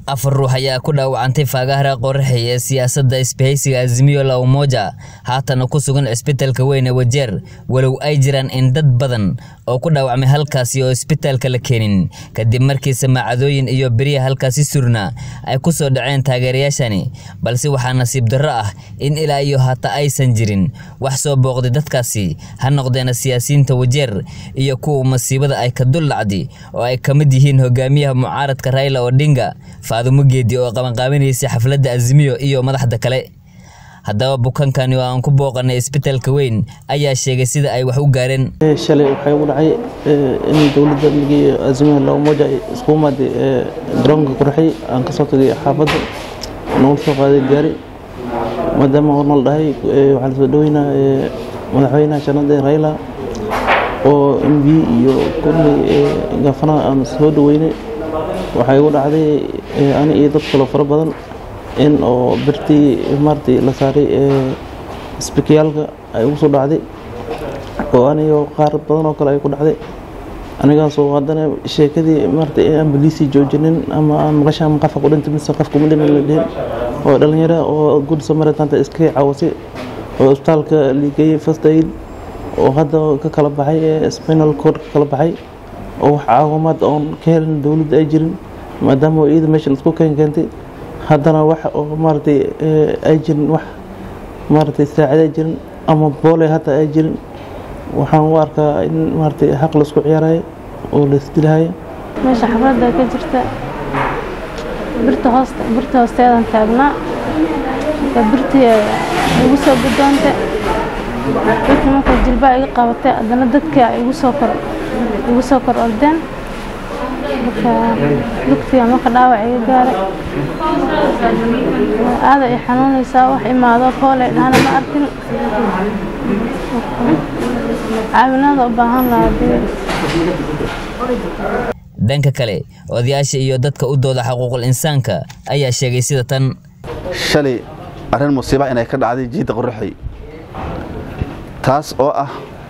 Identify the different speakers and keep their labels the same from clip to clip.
Speaker 1: afar ruux ayaa ku dhaawacantay faagahara qoraxey ee siyaasadda isbahaysiga azimiyo la umoja haatana ku sugan cisbitaalka weyn ee wajeer walow ay jiraan in dad badan oo ku dhaawacmay halkaasi oo isbitaalka la keenin kadib markii samaacadooyin iyo beriya halkaasi surna ay ku soo dhaceen taageerayaashani balse waxaa nasiib darro ah in ilaa iyo hata aysan jirin wax soo booqday dadkaasi ha noqdeena siyaasiyiinta wajeer iyo kuwa masiibada ay ka dul dhacday oo ay ka mid yihiin hogaamiyaha mucaaradka raila odinga faadumo geedi oo qabanqaabinaysay xafladda azimiyo iyo madaxda kale haddaba bukankani oo aan ku booqanay isbitaalka weyn ayaa sheegay sida ay wax u gaareen
Speaker 2: shalay waxaa igu dhacay in dowladda migiiyo azimiyo la umoja ay isku imaaday garoonka qurxay aan ka soo tagay xaafadda nagu soo qaaday gaari maadaama hornal dhahay waxaa lasoo dhaweynaa madaxweynaha janada raila oo m b iyo kulli gaafanaha aan soo dhaweynay waxaa igu dhacday ani iyo dad kaloo fara badan in oo birtii maartii la saaray isbikiyaalka ay ugu soo dhacday oo aniyo qaar badan oo kale ay ku dhacday anigaasoo haddana sheekadii maarata aan baliisii joojinin ama aan maqasha ama qafka ku dhintay mise qafka ma dhiman la dhihin oo dhalinyaro oo good samaritanta iska caawasay oo isbitaalka ligeeyey first aid oo hadda ka kala baxay ee spinal cord ka kala baxay oo wax caawimaad oon ka helin dowladda ay jirin maadaama oo iyada meesha laisku keen keentay haddana wax oo maaragtay ay jirin wax maaragtay saacid ay jirin ama boole hata ay jirin waxaan u arkaa in maaragtay xaq laisku ciyaarayo oo laisdilahayo
Speaker 3: meesha xafladda ka jirta birta hoosta birta hoosteedan taagnaa birtii igu soo guddoonta dadkii markaa jilbaa iga qabatay haddana dadkii igu soo kor igu soo kor ordeen marka lugtiga marka dhaawac iga gaaray aada ay xanuunaysaa wax imaado kooley dhahana ma arkin caawinaada u baahan lahaa
Speaker 1: dhanka kale odayaasha iyo dadka u dooda xuquuqul insaanka ayaa sheegay sida tan
Speaker 4: shalay arrin musiiba inay ka dhacday jiidda qoraxay taas oo ah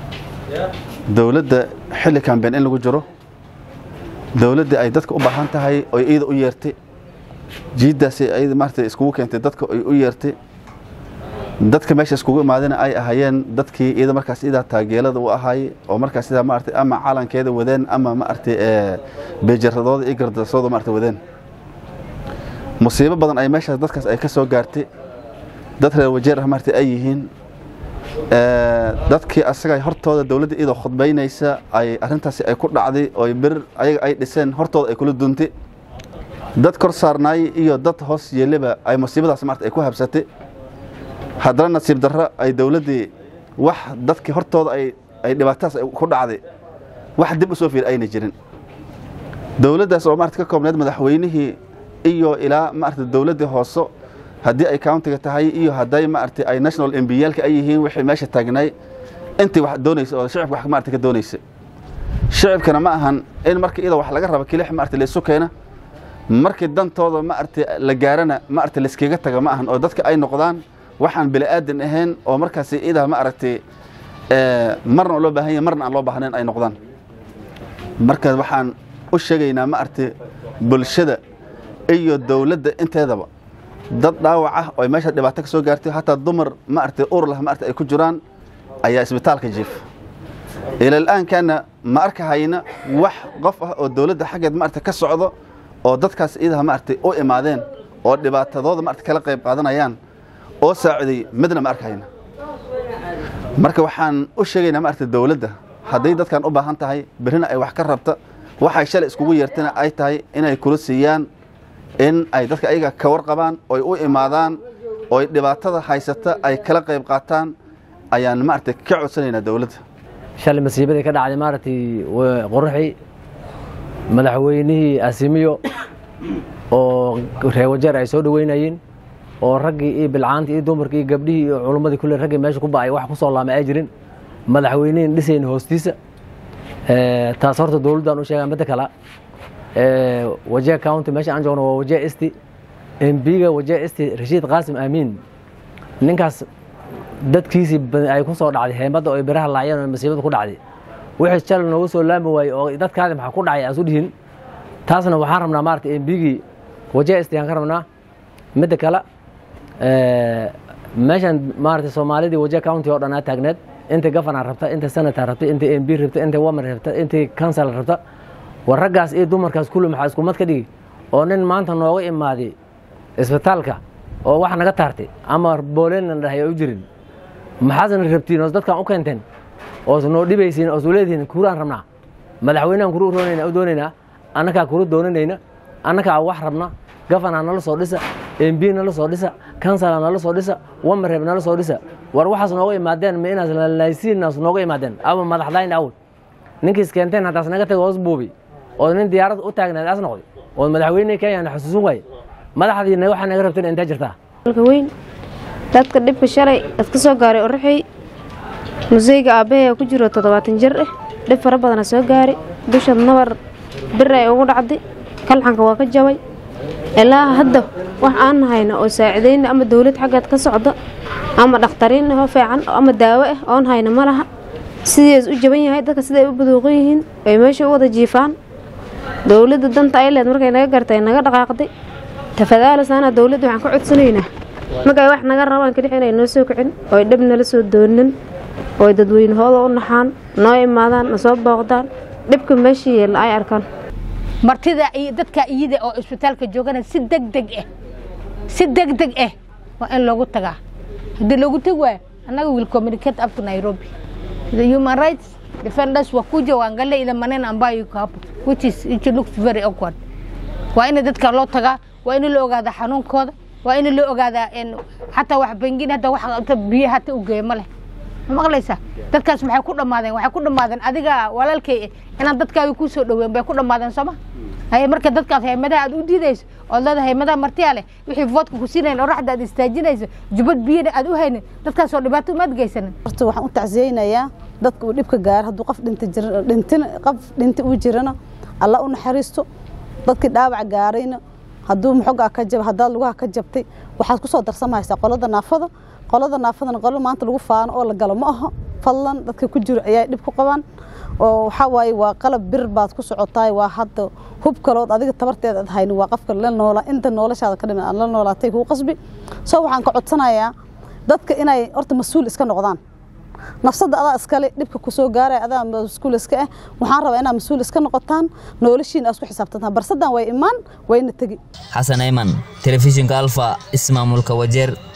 Speaker 4: dowladda xilli kambeen in lagu jiro dowladda ay dadka u baahan tahay oy iyada u yeertay jiiddaasi ayada maarata iskugu keentay dadka oy u yeertay dadka meesha iskugu imaadayna ay ahaayeen dadkii iyada markaas idaa taageelada u ahaayey oo markaas idaa maarata ama calankeeda wadeen ama maarata beejaradooda iyo gardarasooda maarata wadeen musiibo badan ay meeshaas dadkaas ay ka soo gaartay dad reer wajeer ah maarata ay yihiin dadkii asaga hortooda dowladda iyadoo khudbaynaysa ay arrintaasi ay ku dhacday oo bir ayaga ay dhiseen hortooda ay kula duntay dad kor saarnaayey iyo dad hoos yeeleba ay musiibadaas maarata ay ku habsatay haddana nasiib darro ay dowladdii wax dadkii hortooda ay ay dhibaatadaas ku dhacday wax dib u soo fiir ayna jirin dowladdaas oo maarata ka koobneed madaxweynihii iyo ilaa maarata dowladdii hooso haddii ay countiga tahay iyo hadday maarata ay national embiyaalka ay yihiin wixii meesha taagnay intii wax doonaysa oo shicibka wax maarata ka doonaysa shicibkana ma ahan in marka iyada wax laga rabo kilix maarata laysu keena markii dantooda maarata la gaarana maarata layskaga taga ma ahan oo dadka ay noqdaan waxaan bini aadan ahayn oo markaasi idaa ma aragtay marna loo baahan yahay marna aan loo baahnayn ay noqdaan marka waxaan u sheegaynaa ma aragtay bulshada iyo dowladda inteedaba dad dhaawac ah oo meesha dhibaato ka soo gaartay hataa dumar ma aragtay ur lah ma aragtay ay ku jiraan ayaa isbitaalka jiif ilaal'aankana ma arkahayna wax qof ah oo dowladda xaggeed ma aragtay ka socdo oo dadkaas idaha ma aragtay u imaadeen oo dhibaatadooda ma aragtay kala qayb qaadanayaan oo saaciday midna ma arkayna marka waxaan u sheegaynaa ma aragtay dowladda hadday dadkan u baahan tahay berrina ay wax ka rabta waxay shalay iskugu yeertana ay tahay inay kula siiyaan in ay dadka ayaga ka warqabaan oy u imaadaan oy dhibaatada haysata ay kala qayb qaataan ayaan maaragtay ka codsanaynaa dowladda
Speaker 5: shalay masiibadii ka dhacday maaragtay qoraxi madaxweynihii asimiyo oo reer wajeer ay soo dhaweynayeen oo raggii iyo bilcaantii iyo dumarkii iyo gabdhihii iyo culummadii kulle raggii meesha ku ba'ay wax ku soo laamay ay jirin madaxweynihin dhisayn hoostiisa taas horta dowladdaan u sheegaa midda kale wajee county meesha aan joogno waa wajee isti embiga wajee isti rashiid qaasim aamiin ninkaas dadkiisii ay ku soo dhacday heemadda oo biraha laayeen oo masiibada ku dhacday wixii shalay noogu soo laami waayey oo dadkaadi maxaa ku dhacay aan su dhihin taasna waxaan rabnaa maarata embigii waje istayaan ka rabnaa midda kale meeshan maaragtay soomaalidii waje county oo dhan aa taagneed inta gafana rabta inta senator rabta inta m b rabta inta wamer rabta inta council rabta war raggaas iyo dumarkaas kulli maxaa iskumad ka dhigi oo nin maanta nooga imaaday isbitaalka oo wax naga taartay ama booleelna dhahay u jirin maxaasna rabtiin oo dadkan u keenteen oo noo dhibaysiin oo leedihiin kuraan rabnaa madaxweynahan kuru roonayna u doonaynaa annakaa kuru doonanayna annakaa wax rabna gafana nala soo dhisa m b nala soo dhisa kansala nala soo dhisa wamareb nala soo dhisa war waxaas nooga imaadeen ma inaas lalaysiinaas nooga imaadeen ama madaxdayn awal ninkiis keenteen haddaas naga tago hoos buubi oo nin diyaarad u taagnaad as noqday oo madaxweyne kenyana xusuusin waaye madaxdiina waxaa naga rabteen intee jirtaa
Speaker 3: dalka weyn dadka dhibka shalay dad ka soo gaaray oraxey museyga aabbahay ku jiro toddobaatan jir ah dhib fara badana soo gaaray dusha nabar bir ay ugu dhacday kalxanka waa ka jabay ilaa hadda wax aan hayno oo saacidayna ama dowlad xaggeed ka socda ama dhakhtariin ahoo fiican ama daawo ah oon hayno ma laha sidees u jaban yahay dadka siday u baduuqan yihiin ay meesha u wada jiifaan dowladda danta ay leed markay naga gartay naga dhaqaaqday tafadaalasaana dowladda waxaan ka codsanaynaa markay wax naga rabaan kadix inay noo soo kicin oo ay dhab nala soo doonin oo ay dadweynahooda u naxaan noo imaadaan na soo booqdaan dhibka meesha yeella ay arkaan
Speaker 6: martida iyo dadka iyada oo isbitaalka joogana si degdeg ah si degdeg ah waa in loogu tagaa haddii loogu tagi waayo annaga will communicate up to Nairobi the human rights defenders wakuja waangalia ile maneno ambayo iko hapo which is it looks very awkward waa in dadka loo tagaa waa in la ogaada xanuunkooda waa in la ogaadaa xataa wax bangin hadda wax biyo hata u geeyo ma leh ma maqlaysaa dadkaas maxay ku dhammaadeen waxay ku dhammaadeen adiga walaalkay inaad dadkaaga ku soo dhoween bay ku dhammaadeen sooma haye marka dadkaas haymadaha aad u diidayso ood leedahay haymadaha martiya leh wixii voodka ku siinayn oo raxda aad istaajinayso jubad biyana aad u haynin dadkaasoo dhibaato umaad geysanin
Speaker 7: horta waxaan u tacsiyeynayaa dadka uu dhibka gaaro hadduu qof dhinta jir dhintin qof dhinta uu jirana alla u naxariisto dadkii dhaawac gaarayna hadduu muxogaa ka jab haddaad lugaha ka jabtay waxaad ku soo darsamaysaa qolada naafada qolada naafadana qolo maanta lagu faano oo la galo ma aha fadlan dadka ku jiro ayaa dhib ku qabaan oo waxaa waaye waa qalab bir baad ku socotaay waa hadda hub kalood adiga tabarteed aad hayni waa qofka la noola inta noloshaada ka dhiman aad la noolaatay kuu qasbi soo waxaan ka codsanayaa dadka inay horta mas-uul iska noqdaan nafsada adaa iskale dhibka kusoo gaaraya adaa mas-uul iska ah waxaan rabaa inaad mas-uul iska noqotaan noloshiina aad isku xisaabtantaan barsadan way imaan wayna tegi
Speaker 1: xasan ayman telefishinka alfa ismaamulka wajeer